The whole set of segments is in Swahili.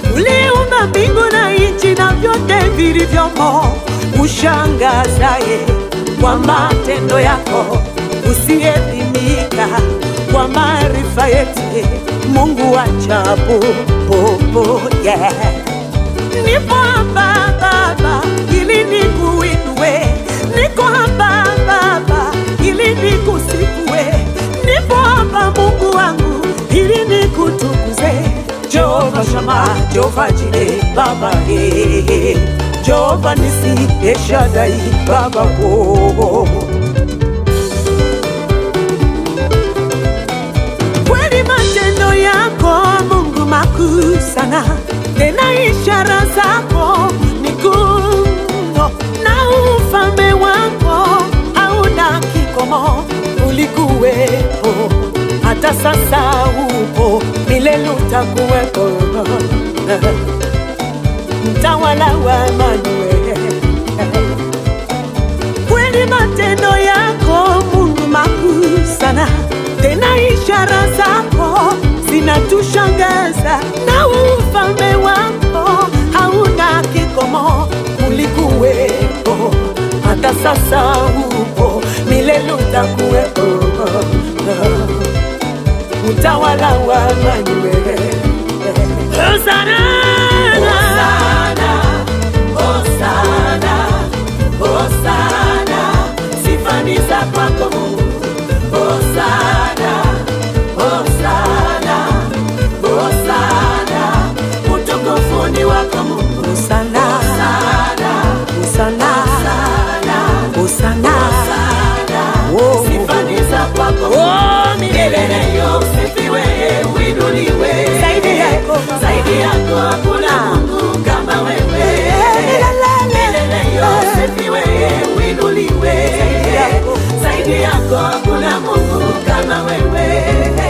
uliumba mbingu na nchi na vyote vilivyomo, ushangazaye kwa matendo yako, usiyepimika kwa maarifa yetu, Mungu wa ajabu popo, yeah. Nipo hapa Baba ili nikuinue, niko hapa Baba ili nikusifue, nipo hapa Mungu wangu ili nikutukuze. Jehova Shama, Jehova Jire, Baba eh, Jehova Nisi, Eshadai, Baba oh. kweli matendo yako Mungu makuu sana, tena ishara zako ni kuu mno, na ufalme wako hauna kikomo. Ulikuwepo hata sasa upo, milele utakuwepo, mtawala wa Emanueli kweli matendo yako Mungu makuu sana, tena ishara zako zinatushangaza, na ufalme wako hauna kikomo. Ulikuwepo hata sasa upo, milele utakuwepo, utawala wa Emanueli. Hosana, Hosana, Hosana, sifa ni za kwako Mungu. Hosana, Hosana, Hosana, utukufu ni wako Mungu. Hosana, Hosana, Hosana, Oh. Sifa ni za kwako Oh, milele milele yo usifiwe, uinuliwe. Zaidi yako Baba. Zaidi yako hakuna Mungu kama wewe. Milele yo usifiwe, uinuliwe. yako. Zaidi yako hakuna Mungu kama wewe.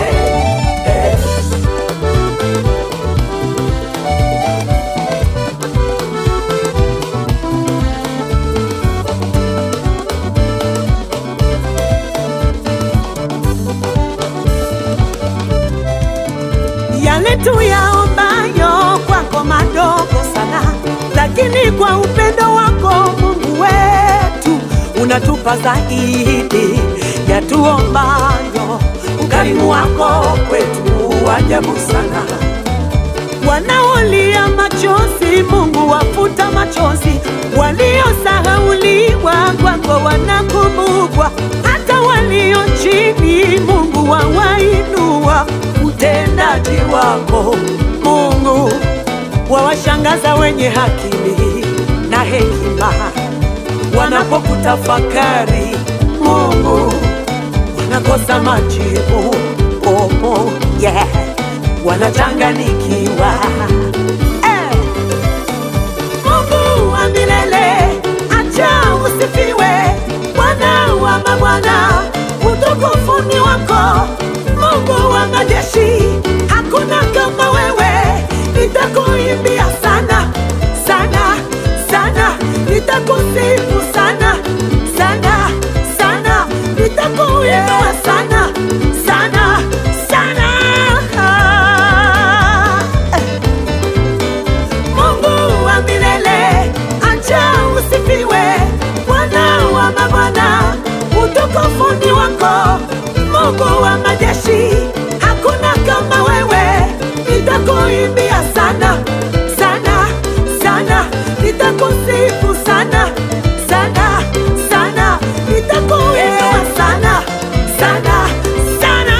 yale tuyaombayo kwako madogo sana, lakini kwa upendo wako Mungu wetu unatupa zaidi ya tuombayo. Ukarimu wako kwetu wajabu sana wanaolia machozi, Mungu wafuta machozi, waliosahauliwa kwako wanakumbukwa, hata walio chini, Mungu wawainua. Utendaji wako Mungu wawashangaza wenye akili na hekima, wanapokutafakari Mungu wanakosa majibu. Oh, oh, yeah. Wanachanganikiwa eh. Mungu wa milele, acha usifiwe, Bwana wa mabwana, utukufu ni wako. Mungu wa majeshi, hakuna kama wewe, nitakuimbia sana sana sana, nitakusifu sana sana sana, nitakuinua sana sana sana. Eh. Mungu wa milele, acha usifiwe, Bwana wa mabwana, utukufu ni wako. Mungu wa majeshi, hakuna kama wewe, nitakuimbia sana sana sana, nitakusifu sana sana sana, nitakuinua sana sana sana.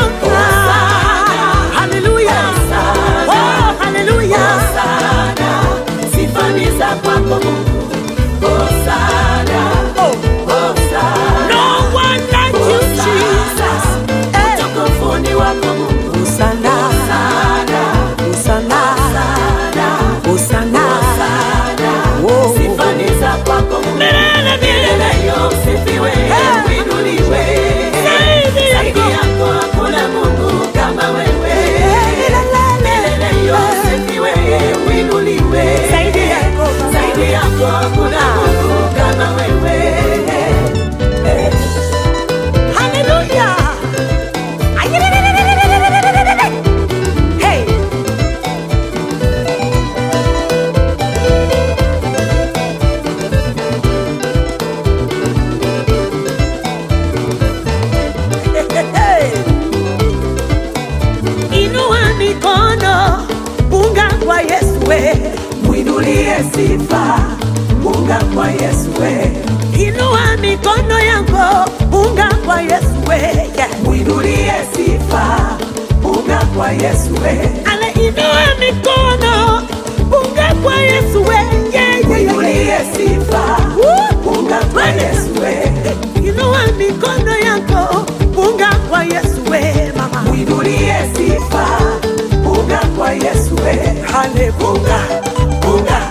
Haleluya, oh haleluya. Hosana, sifa ni za kwako Mungu. Hosana, Oh, Hosana, no one like you, Jesus. Eh. utukufu ni wako Mungu. Hosanna, Hosana, Hosanna, Hosana, Hosanna. Hosana, Oh. sifa ni za kwako Mungu. Milele, Milele yo usifiwe, Eh. uinuliwe. Zaidi yako. Zaidi yako hakuna Mungu kama wewe. Milele yo usifiwe, uinuliwe. Zaidi yako, Baba. Zaidi yako hakuna Mungu kwa Yesu we, mwinulie sifa, unga kwa Yesu we, inua mikono yako, unga kwa Yesu we, yeah. mwinulie sifa, unga kwa Yesu we, Ale inua mikono, unga kwa Yesu we, yeah, yeah, yeah, mwinulie yeah. sifa, Woo! unga kwa Yesu we, Inua mikono yako, unga kwa Yesu we, mama. mwinulie sifa, unga kwa Yesu we, Haleluya. unga, unga,